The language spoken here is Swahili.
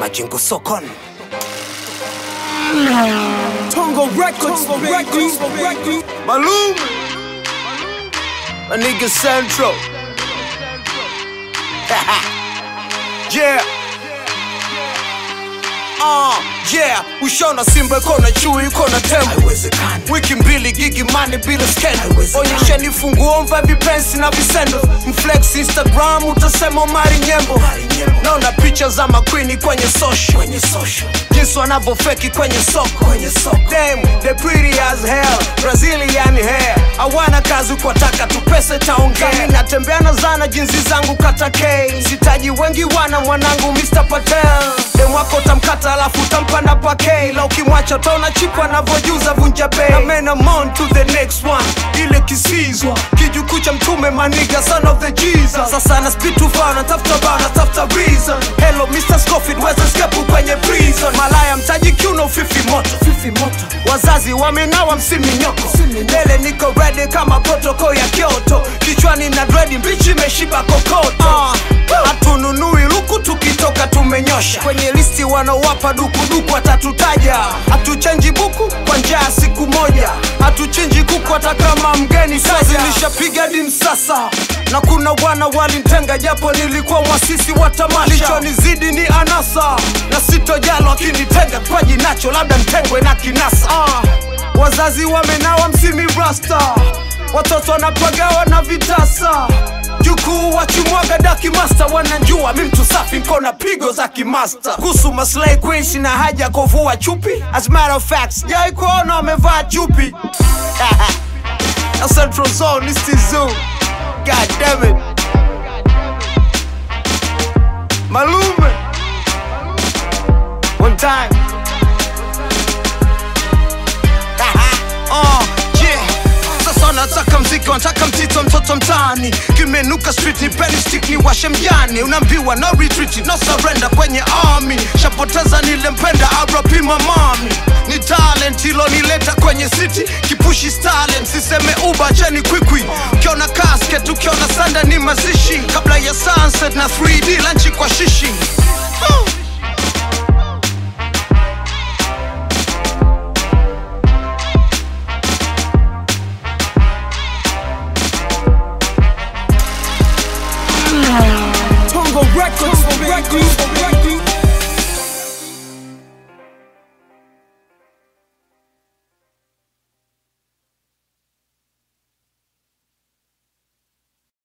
Majengo Sokon. Tongo Records, Records, Records. Malum. My nigga Central. yeah. Uh, yeah, ushona simba iko na chui iko na tembo wiki mbili gigi mani bila skendo onyesheni funguo mva vipensi na visendo mflex instagram utasema mari nyembo naona picha za makwini kwenye social jinsi wanavyofeki kwenye soko Damn, they pretty as hell brazilian hair hawana kazi kwa taka tu pesa taongea Mi natembea na zana jinsi zangu kata k sitaji wengi wana mwanangu mr patel dem wako utamkata alafu utampa na pake la ukimwacha taona chipu anavyojuza vunja bei na men I'm on to the next one ile kisizwa kijukuu cha mtume maniga son of the jesus sasa na speed too far natafuta bao natafuta reason hello mr scofield weza skepu kwenye prison malaya mtaji kiuno fifi moto fifi moto wazazi wamenawa msiminyoko mbele niko ready kama protoko ya kyoto kichwani na dredi mbichi imeshiba kokoto hatununui luku tukitoka tumenyosha kwenye listi wanaowapa dukuduku watatutaja hatuchenji buku kwa njaa siku moja hatuchinji kuku hata kama mgeni kazi nishapiga dim sasa na kuna wana walintenga japo nilikuwa mwasisi wa tamasha lichonizidi ni anasa na sitojalo akinitenga kwaji nacho labda ntengwe na kinasa ah, wazazi wamenawa msimi rasta watoto wanapagawa na vitasa jukuu wachimwaga daki masta wananjua mi mtu safi nkona pigo za kimasta kuhusu maslay queen sina haja ya kuvua chupi as a matter of fact sijawai kuona wamevaa chupi na central zone is the zoo god damn it malume one time uh, yeah. Sasa nataka mziki, wanataka mtito, mtoto mtaani, kimenuka street, ni penny stick, ni washe mjani, unaambiwa no retreat, no surrender kwenye army, shapoteza nilempenda RP mamami, ni talent ilonileta kwenye city, kipushi stalin, siseme uba cheni kwikwi, ukiona casket, ukiona sanda ni mazishi, kabla ya sunset na 3D lanchi kwa shishi huh. Tongo Records, Records.